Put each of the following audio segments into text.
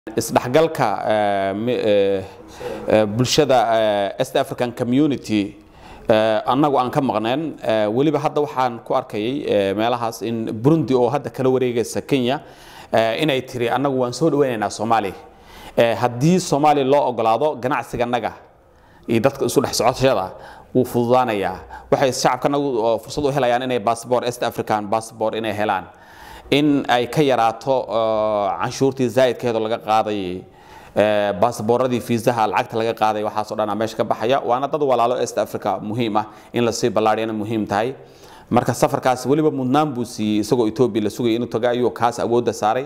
isdhexgalka bulshada east african community annagu aan ka maqneen weliba hadda waxaan ku arkayay meelahaas in burundi oo hadda kala wareegaysa kenya inay tiri annagu waan soo dhaweynaynaa soomaaliya haddii soomaaliya loo ogolaado ganacsiganaga iyo dadka isu dhex socoshada wuu fududaanayaa waxay shacabkanagu fursad u helayaan inay bassbor east african bassbor inay helaan in ay ka yaraato canshuurtii zaa'idkeedu laga qaadayay baasbooradii fiisaha lacagta laga qaaday waxaasoo dhan meesha ka baxaya waana dad walaalo east africa muhiim ah in lasii ballaadhiyana muhiim tahay marka safarkaas weliba mudnaan buu siiyey isagoo etoobiya la sugayay inuu tago ayuu kaas awoodda saaray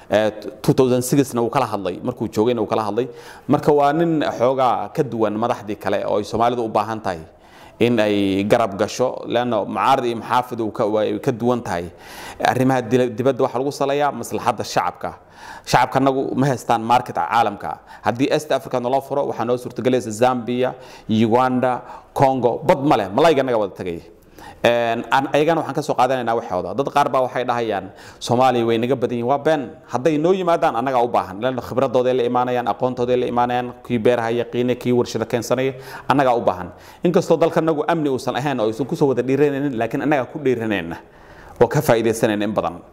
2006na wuu kala hadlay markuu joogayna wuu kala hadlay marka waa nin xoogaa ka duwan madaxdii kale oo ay soomaalidu u baahan tahay in ay garab gasho leanna mucaarad iyo maxaafid ay ka duwan tahay arrimaha dibadda waxaa lagu saleeyaa maslaxadda shacabka shacabkanagu ma haystaan market caalamka haddii east africa naloo furo waxaa noo suurtagelaysa zambia uganda congo bad ma leh malayga naga wada tagay ayagana waxaan ka soo qaadanaynaa waxooda dad qaar baa waxay dhahayaan soomaaliya way naga badan yihin waa been hadday noo yimaadaan annagaa u baahan leanna khibradooday la imaanayaan aqoontooday la imaanayaan kii beeraha yaqiine kii warshada keensanaya annagaa u baahan inkastoo dalkanagu amni uusan ahayn oo aysan kusoo wada dhiiranaynin laakiin annagaa ku dhiiranayna oo ka faa'iidaysanayna in badan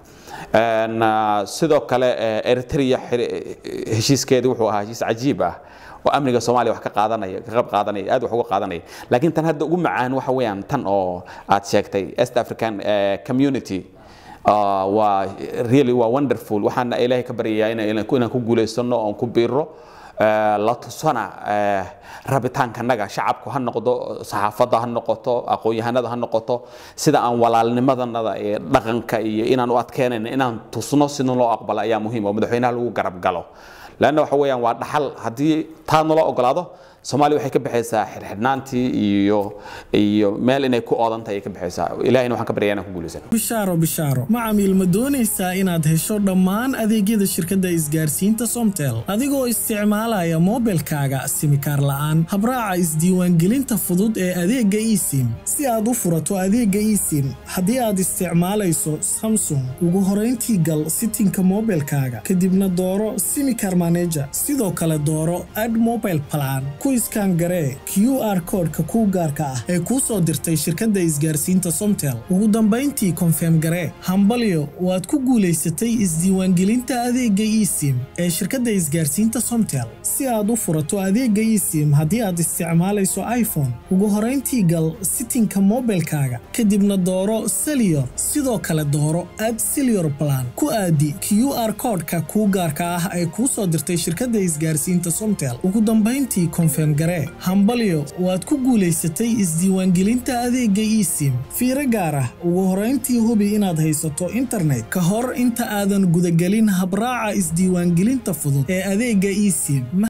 sidoo kale eritrea heshiiskeedii wuxuu ahaa heshiis cajiib ah oo amniga soomaaliya wax ka qaadanaya ka qayb qaadanaya aad wax uga qaadanaya laakiin tan hadda ugu macaan waxa weeyaan tan oo aad sheegtay east african community waa really waa wonderful waxaana ilaahay ka baryayaa inaan ku guulaysano oon ku biiro la tusana rabitaankanaga shacabku ha noqdo saxaafadda ha noqoto aqoon-yahanada ha noqoto sida aan walaalnimadanada ee dhaqanka iyo inaan u adkeynayna inaan tusno sida loo aqbalo ayaa muhiim oo madaxweynaha lagu garab galo leanna waxa weeyaan waa dhaxal haddii taa naloo ogolaado soomaaliya waxay ka baxaysaa xirxidhnaantii iyo iyo meel inay ku oodan tahay ay ka baxaysaa ilahina waxaan ka baryaa inaan ku guulaysan bishaaro bishaaro macamiil ma doonaysaa inaad hesho dhammaan adeegyada shirkadda isgaarsiinta somtel adigoo isticmaalaya moobilkaaga simikaar la'aan habraaca isdiiwaangelinta fudud ee adeegga esim si aad u furato adeegga esim haddii aad isticmaalayso samsung ugu horayntii gal sitinka moobilkaaga kadibna dooro simikar maneja sidoo kale dooro ad mobile plan iskaan garee q r koodhka kuu gaarka ah ee kuu soo dirtay shirkadda isgaarsiinta somtel ugu dambayntii konfeem garee hambalyo waad ku guulaysatay isdiiwaangelinta adeegga esim ee shirkadda isgaarsiinta somtel si aad u furato adeegga esim haddii aad isticmaalayso iphone ugu horayntii gal sitinka moobilkaaga kadibna dooro seliyor sidoo kale dooro ad seliyor plan ku aadi q r koodhka kuu gaarka ah ee kuu soo dirtay shirkadda isgaarsiinta somtel ugu dambayntii garee hambalyo waad ku guulaysatay isdiiwaangelinta adeegga esim fiiro gaar ah ugu horayntii hubi inaad haysato internet ka hor inta aadan gudagelin habraaca isdiiwaangelinta fudud ee adeegga esim